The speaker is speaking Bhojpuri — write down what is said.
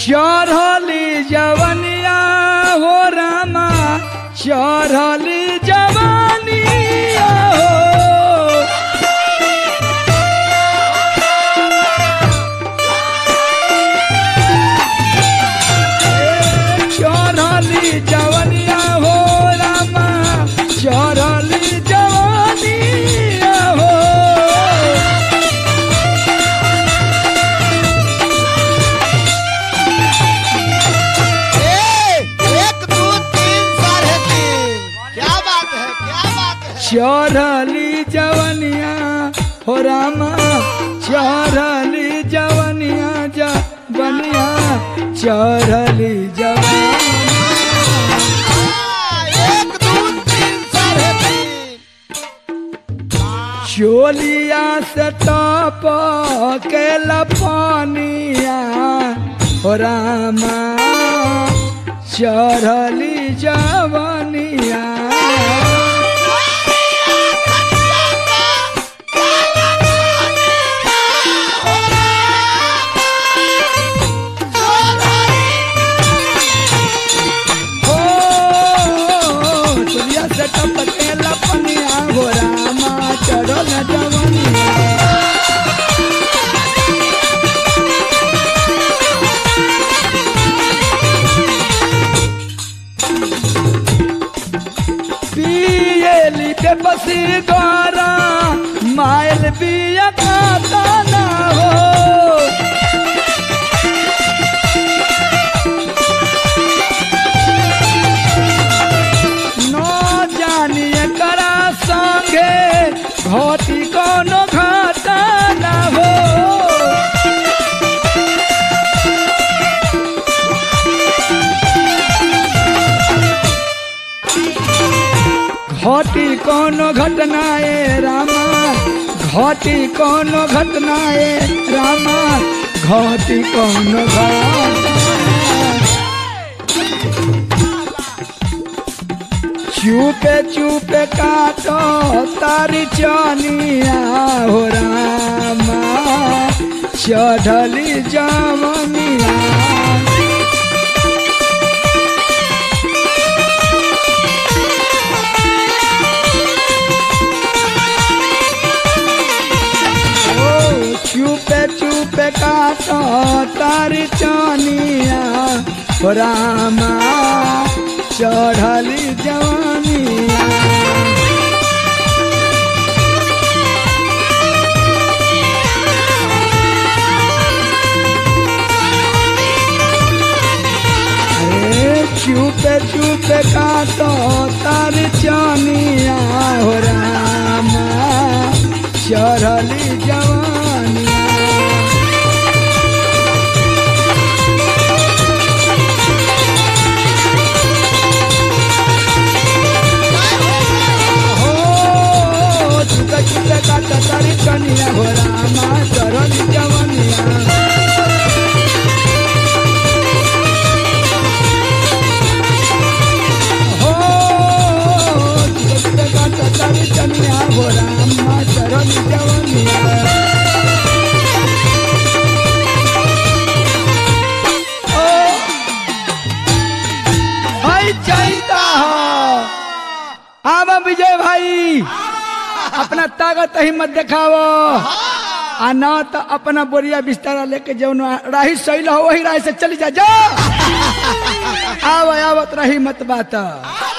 चढ़ली जवनिया हो रामा चढ़ली जवनिया हो चढ़ली जवनिया हो रामा चढ़ली जवनिया हो ए, एक दो तीन साढ़े तीन क्या बात है क्या बात है चढ़ली जवनिया हो रामा चढ़ली जवनिया जवनिया चढ़ली जवनिया हाँ, एक दो तीन साढ़े तीन चोलिया से टप के लपनिया हो रामा चढ़ली जवनिया हो चोलिया से टप के लपनिया हो रामा चढ़ल जवनिया पियली के बसी द्वारा मायल पिया खाता ना हो न जानिए करा संगे घटी कोनो घाटा ना हो घटी कोनो घटनाए रामा घटी कोनो घटनाए रामा घटी कोनो घटना चुपे चुपे काटो तारी चनिया हो रामा चढ़ली जवनिया ओ चुपे चुपे काटो तारी चनिया हो रामा चढ़ली जवानिया अरे चुपे चुपे काटो तारी चनिया हो रामा चढ़ली जवानिया हो चुका चुका काटा तारी कनिया हो रामा चढ़ली जवानिया हो चुका चुका काटा तारी कनिया हो रामा चढ़ली जवानिया ओ भाई चाहता हो आवा विजय भाई अपना ताकत हिम्मत दिखावो आ ना तो अपना बोरिया बिस्तारा लेके जौन राही सही हो वही राही से चली जा जा आव आवत रही मत बात